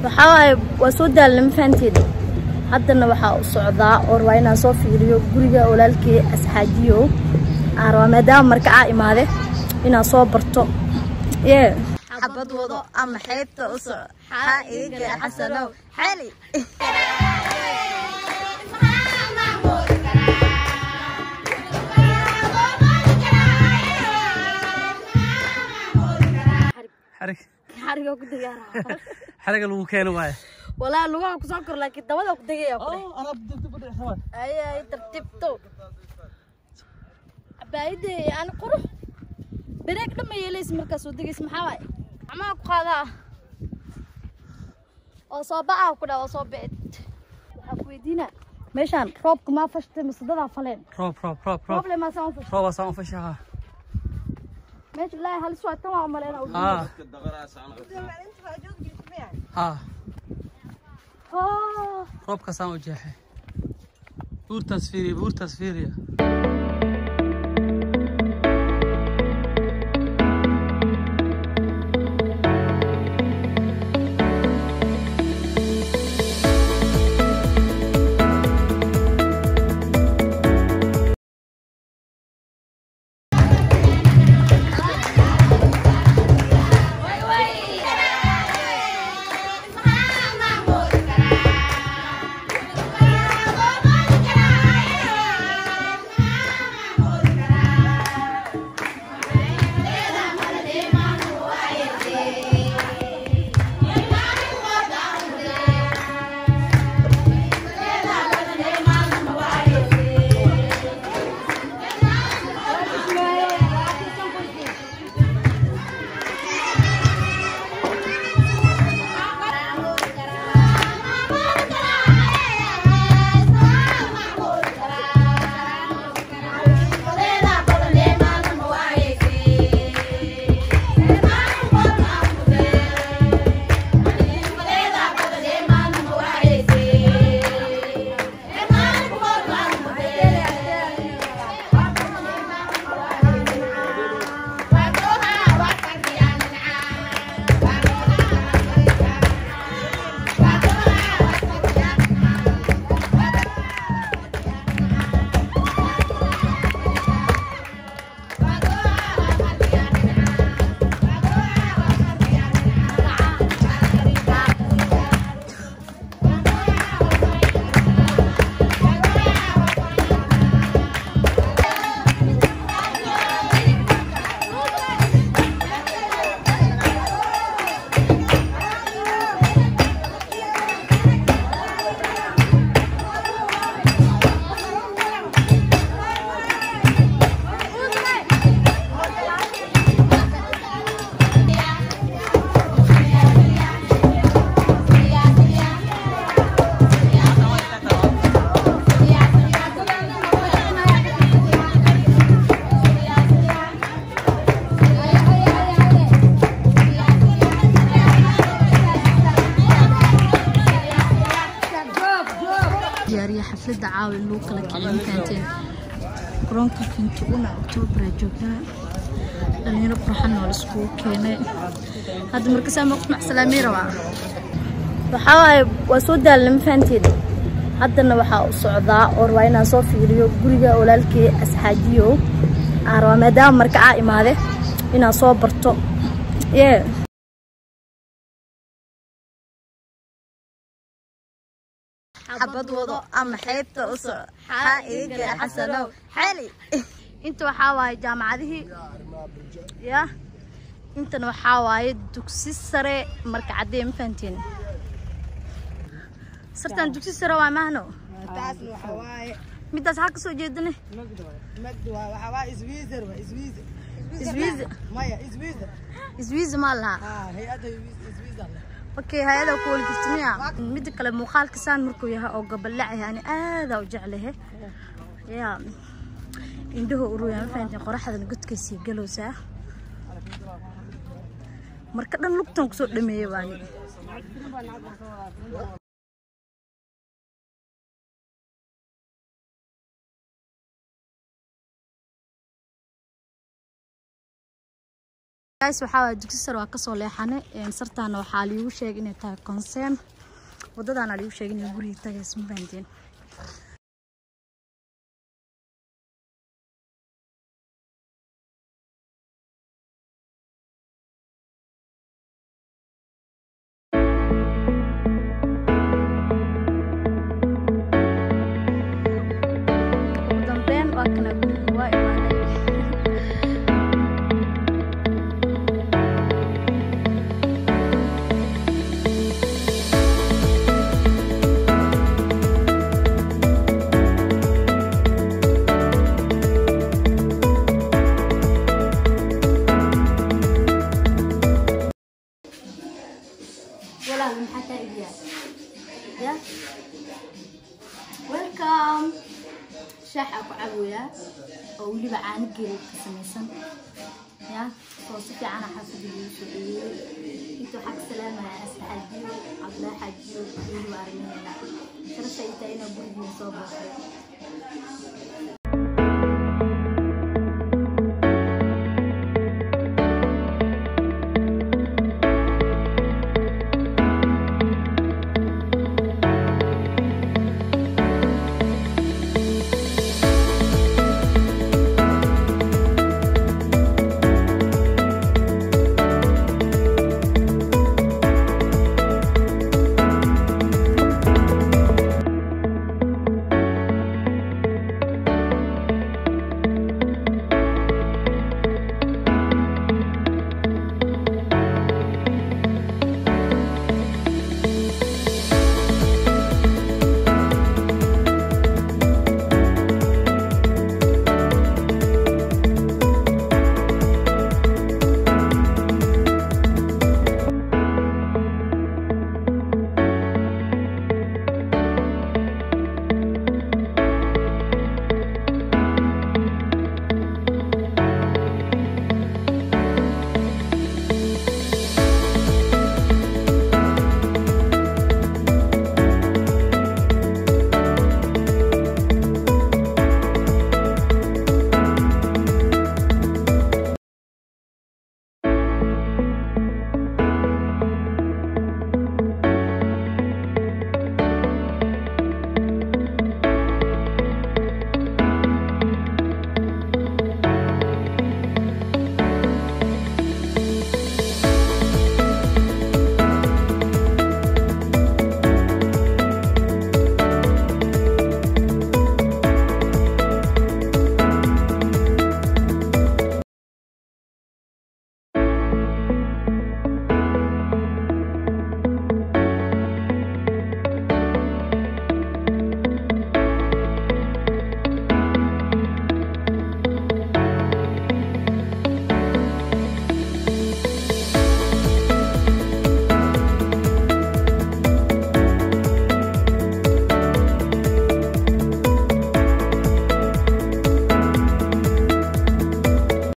waxaa waaye waa soo daalna ma fahanteed haddana waxaa u socdaa oo rabaa inaan soo fiiriyo guriga walaalkey asxaajiyo aan rabaa maadaama markacaa imaade inaan soo barto yee xabad wado ama xeybta u soco xaa iga xasanow xali xarig xariga ku dagaara xariga lagu keeno waaye walaa lugaha ku soo kor laakiin dabada ku degaya kule ay ay tartiibto cabaayadee yani qurux bareeg dhama yeelaysa markaas oo degaysa maxaa waaye gacmaha ku qaadaa oo soo baca ku dhaa oo soo bicid waxaa ku weydiinaa meeshaan roobka maa fashtay mise dadaa faleen roob roob roob roob roob le maa saan u fashtay roob asaan u fashaha meesha ilaahay halis waa tan waa umaleena haa haa oh roobkaasaan u jeexay buurtaas fiiriya buurtaas fiiriya diyaariya xafladda caawi lagu kala kicin fahanteen garoonka kintuuna oktoobar joognaa dhalinyaro qurxan oo laiskugu keenay hadda markasaa maqf macsalaamii rabaa waxaa waaye waa soo daalna ma fahanteed haddana waxaa u socdaa oo rabaa inaan soo fiiriyo guriga walaalkey asxaajiyo aan rabaa maadaama markacaa imaade inaan soo barto yee xabad wado ama xeybta u soco xaa iga xasanow xali inta waxaa waaye jaamacadihii ya intana waxaa waaye dugsi sare marka caddee ma fahanteen sartaan dugsi sare waa mahno taasna waxa waaye midaas xaa kasoo jeedane magdi waa waxa waaye iswiizer waa iswiizer iswiiza maya iswiizer iswiiza maa lahaa haa hay-adda iswiizer leh okay hay-ada ku waligirtamiya midda kale muuqaalka saan markuu yahay oo gabalac yahay ani aadaa u jeclahe ya indhaho uruya ma fahanteen qoraxdana godkaysii galowsaa marka dhan lugtan kusoo dhameeyey baani guys waxaa waay dugsi sare waa kasoo leexane sartaana waxaa liigu sheegay inay tahay conseen wadadaana liigu sheegay inay guriga tagays ma fahanteen ugu dambeyn waa kana guriga waa imaaday walaal maxaa kaa iibiyaa ya welcome shaaxa ku caboyaa oo weliba caano geelay ka samaysan ya oo si fiicana xaafada lagu soo dhaweeyey inta waxaa ka salaamaya asxaajiyo cabdilaa xaajiyo weliba arrimaheena sharafta ay tahay inaa gurigiina soo booqday